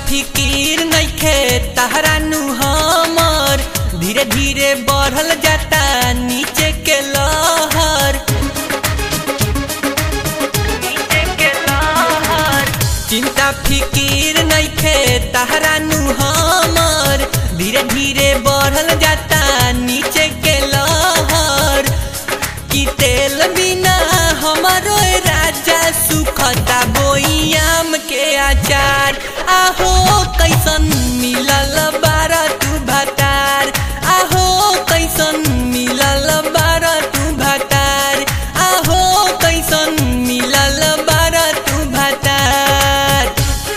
फिकीर नइखे तहरा नु हमर धीरे धीरे बढ़ल जाता नीचे के लहर नीचे के लहर चिंता फिकीर नइखे तहरा नु हमर धीरे धीरे बढ़ल जाता नीचे के लहर कि तेल बिना हमारो राजा सुखता बोयाम के आचार आहो कैसन मिलल बारा तू भतार आहो कैसन मिलल बारा तू भतार आहो कैसन मिलल बारा तू भतार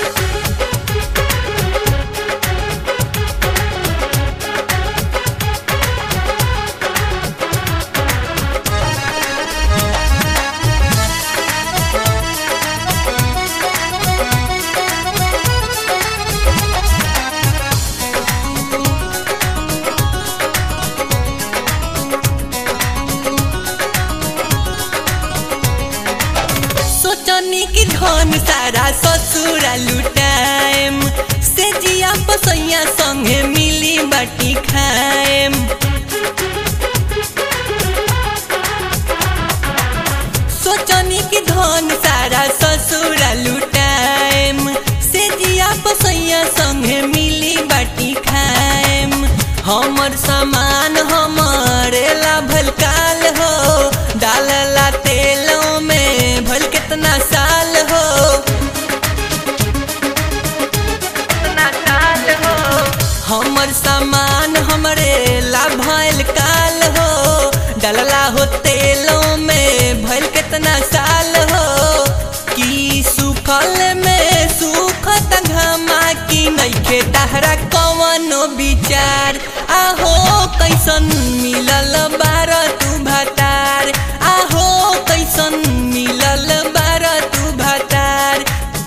सोचनी की धन सारा ससुरा लुटाएम से जिया पसैया संगे मिली बाटी खाएम सोचनी की धन सारा ससुरा लुटाएम से जिया पसैया संगे मिली बाटी खाएम हमर सामान हमरे ला भलकाल हो डालला तेलों में भल कितना साल हो कितना साल हो हमर सामान हमरे ला भल काल हो डालला हो तेलों में भल कितना साल हो की सुखल में सुखत घमा की नइखे तहरा कवनो विचार आहो कैसन मिलल बार तू भतार आहो कैसन मिलल बार तू भतार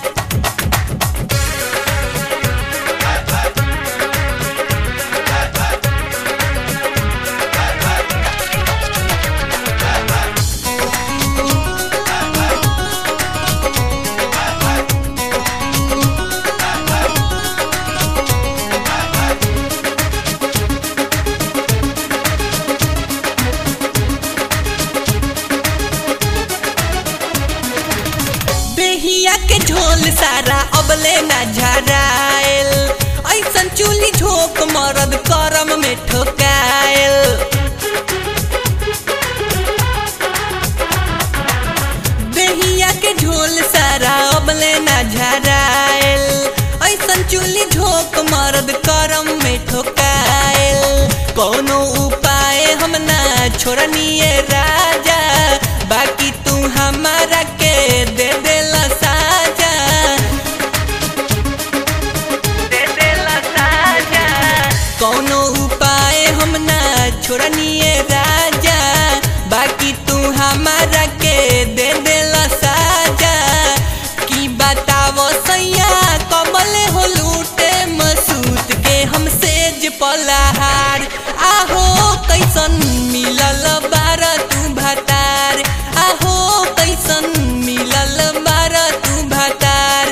बेहिया के झोल सारा अबले ना झरायल ऐसन चूली झोंक मरद करम में ठोकायल बेहिया के झोल सारा अबले ना झरायल ऐसन चूली झोंक मरद करम में ठोकायल कोनो उपाय हम ना छोड़निए राजा बाकी तू हमारा के दे देला साजा दे देला साजा कोनो उपाय हम ना छोड़निए राजा बाकी तू हमारा के दे देला साजा की बतावो सैया कमल हो लूटे मसूत के हम सेज पलाहार आहो कैसन मिलल बार तू भतार आहो कैसन मिलल बार तू भतार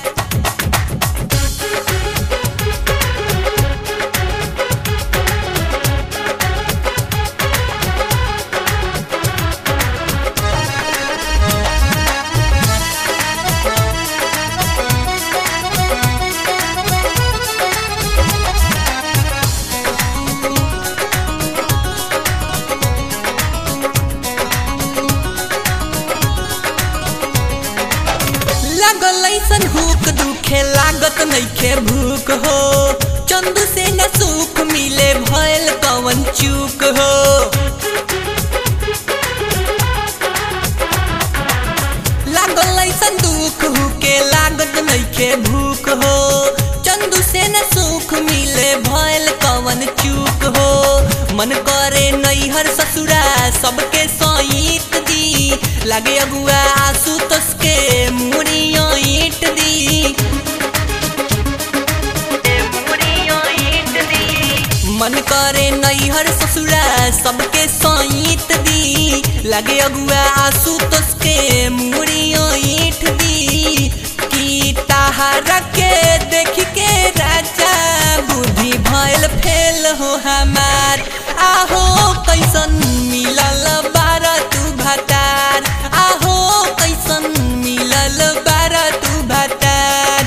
लागल ऐसन हुक दुखे लागत नइखे भूख हो चंदू से न सुख मिले भयल कवन चूक हो लागल ऐसन दुख हुके लागत नइखे भूख हो चंदू से न सुख मिले भयल कवन चूक हो मन करे नैहर ससुरा सबके सईत दी लागे अगुआ आंसू तसके मुड़ियों ईट दी मन करे नैहर ससुरा सबके सईत दी लगे अगुआ आंसू तसके मुड़ियों ईठ दी की ताहरा के देख के भयल फेल हो हमार आहो कैसन मिलल बार तू भतार आहो कैसन मिलल बार तू भतार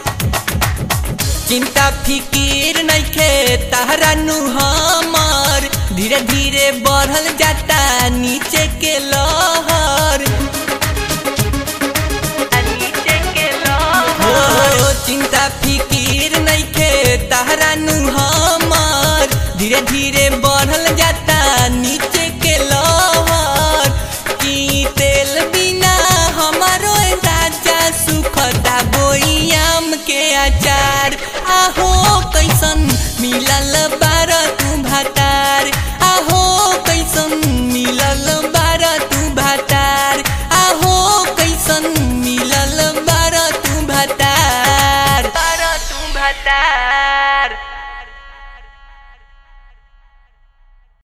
चिंता फिकीर नइखे तहरा नु हमर धीरे धीरे बढ़ल जाता नीचे के लहर हो चिंता फिकीर नइखे तहरा नु हमर धीरे धीरे बढ़ल जाता नीचे के लहर की तेल बिना हमारो राजा सुखता बोयाम के अचार आहो कैसन